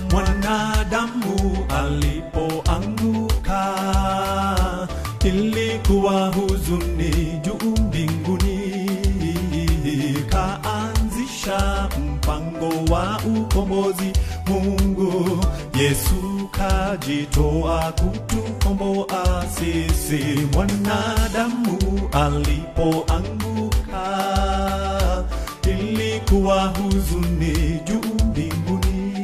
mwanadamu alipoanguka ilikuwa huzuni juu mbinguni kaanzisha mpango wa ukombozi mungu yesu kajitoa kutukomboa sisi mwanadamu alipoanguka ilikuwa huzuni juu mbinguni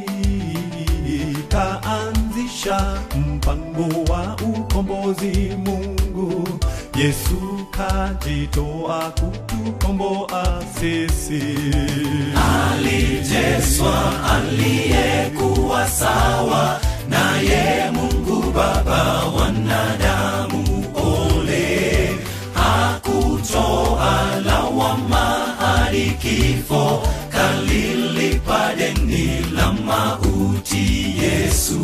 kaanzisha mpango wa ukombozi mungu yesu kajitoa kutukomboa sisi aliteswa aliyekuwa sawa naye mungu baba wanadamu ole hakutoa lawama hadi kifo kalilipa deni la mauti yesu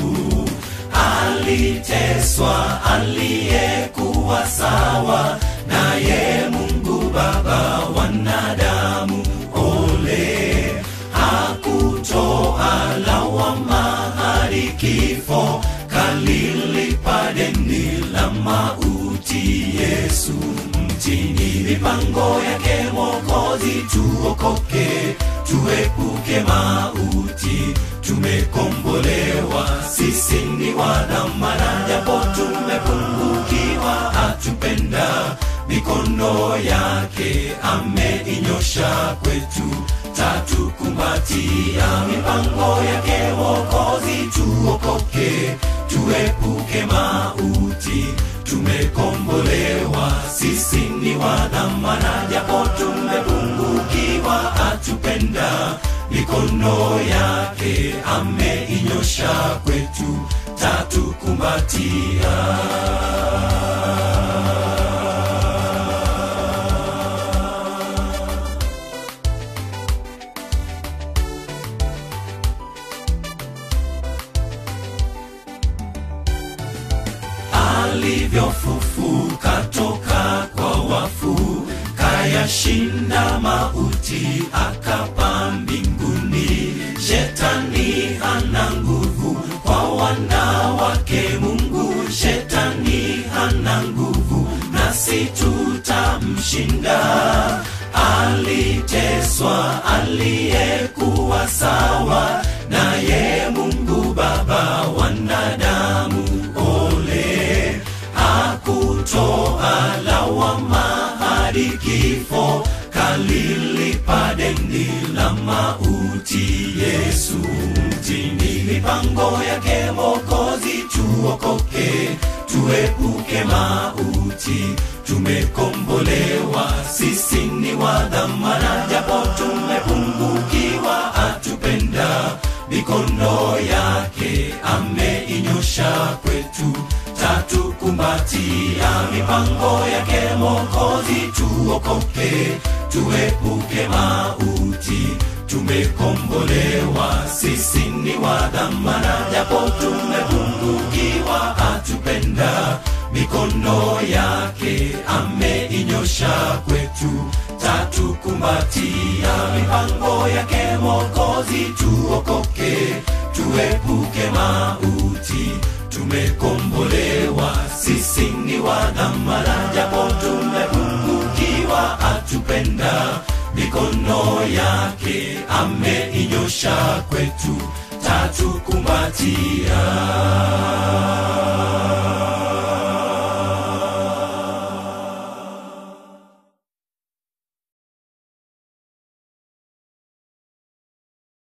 aliteswa aliyekuwa sawa naye mungu baba wanadamu ole hakutoa lawama hadi kifo kalilipa deni la mauti yesu mtini mipango yake mwokozi tuokoke tuepuke mauti tumekombolewa sisi ni wadhamana japo tumepungukiwa atupenda mikono yake ameinyosha kwetu tatukumbatia mipango yake wokozi tuokoke tuepuke mauti tumekombolewa sisi ni wadhamana japo tumepungukiwa atupenda mikono yake ameinyosha kwetu tatukumbatia alivyofufuka toka kwa wafu kayashinda mauti akapa mbinguni shetani hana nguvu kwa wanawake mungu shetani hana nguvu nasi tutamshinda aliteswa aliyekuwa sawa naye mungu baba wanadamu ole hakutoa lawama hadi kifo kalilipa deni la mauti yesu mtini mipango yake mokozi tuokoke tuepuke mauti tumekombolewa sisi ni wadhamana japo tumepungukiwa atupenda mikono yake ameinyosha kwetu tatukumbatia mipango yake mokozi tuokoke tuepuke mauti tumekombolewa sisi ni wadhamana japo tumepungukiwa atupenda mikono yake ameinyosha kwetu tatukumbatia mipango yake mokozi tuokoke tuepuke mauti tumekombolewa sisi ni wadhamana japo tumepungukiwa atupenda mikono yake ameinyosha kwetu tatukumbatia